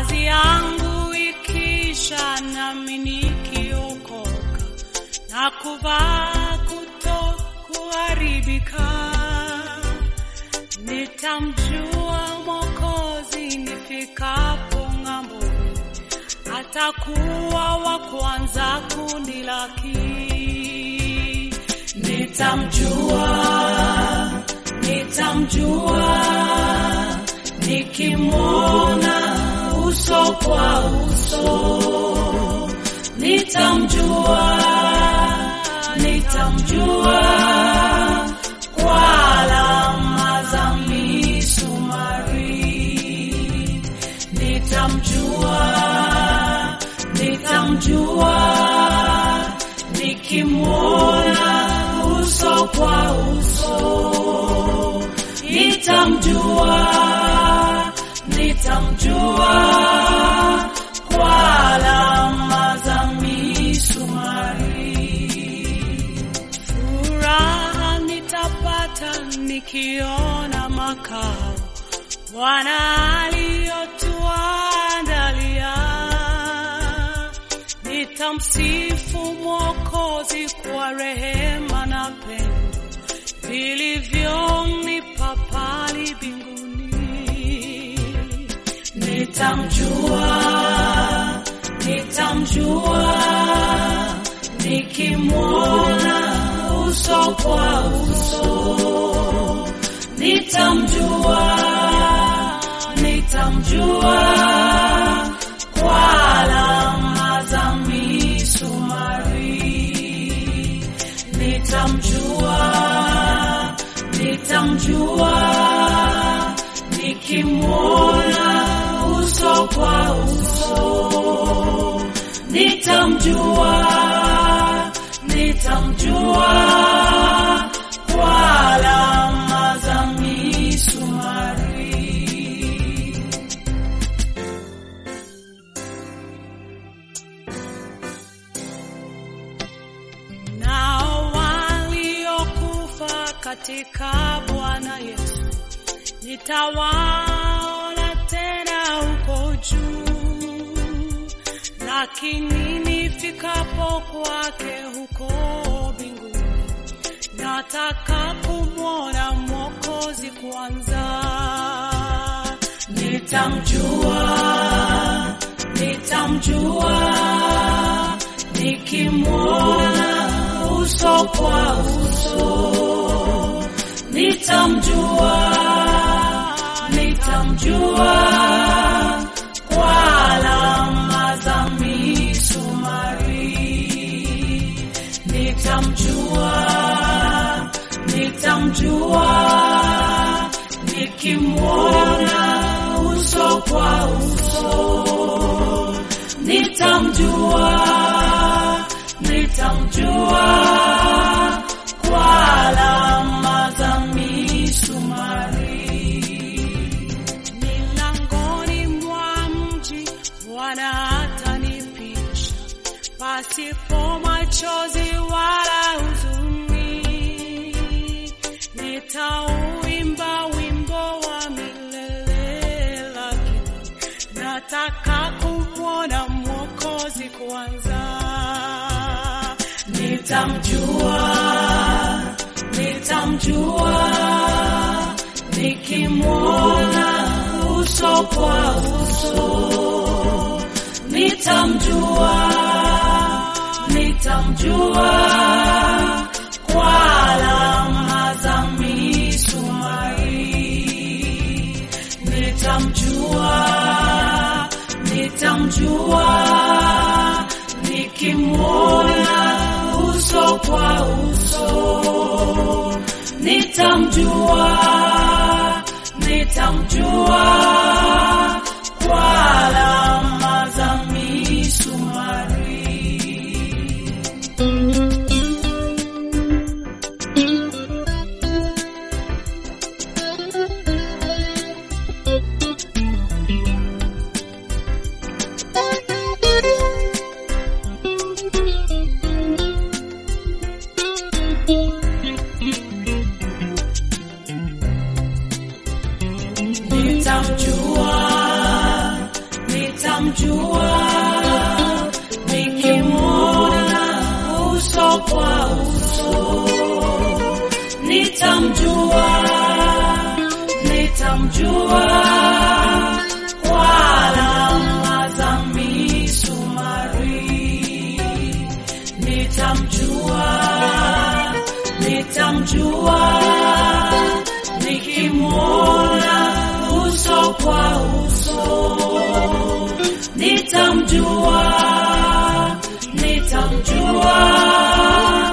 kazi yangu ikisha, nami nikiokoka na kuvaa kuto kuharibika, nitamjua Mwokozi nifikapo ng'amboni, atakuwa wa kwanza kunilaki. Nitamjua, nitamjua nikimwona uso kwa uso, nitamjua, nitamjua kwa alama za misumari, nitamjua, nitamjua nikimwona uso kwa uso, nitamjua, nitamjua kwa alama za misumari. Furaha nitapata nikiona makao Bwana aliyotuandalia. Nitamsifu Mwokozi kwa rehema na pendo vilivyonipa pale mbinguni. Nitamjua, nitamjua nikimwona uso kwa uso, nitamjua, nitamjua kwa alama za misumari, nitamjua, nitamjua nikimwona uso kwa uso, nitamjua, nitamjua kwa alama za misumari. Nao waliokufa katika Bwana Yesu nitawaona tena huko juu, lakini nifikapo kwake huko mbinguni, nataka kumwona Mwokozi kwanza. Nitamjua, nitamjua nikimwona uso kwa uso, nitamjua, nitamjua kwa alama za misumari, nitamjua, nitamjua nikimwona uso kwa uso, nitamjua, nitamjua kwa alama za misumari. Milangoni mwa mji Bwana atanipisha, pasipo machozi wala huzuni. Nitauimba wimbo wa milele, lakini nataka kumwona Mwokozi kwanza. Nitamjua, nitamjua nikimwona uso kwa uso, nitamjua, nitamjua kwa alama za misumari, nitamjua, nitamjua nikimwona uso kwa uso, nitamjua, nitamjua kwa alama za misumari. nitamjua, nitamjua nikimwona uso kwa uso nitamjua nitamjua kwa alama za misumari nitamjua nitamjua nikimwona uso kwa uso nitamjua nitamjua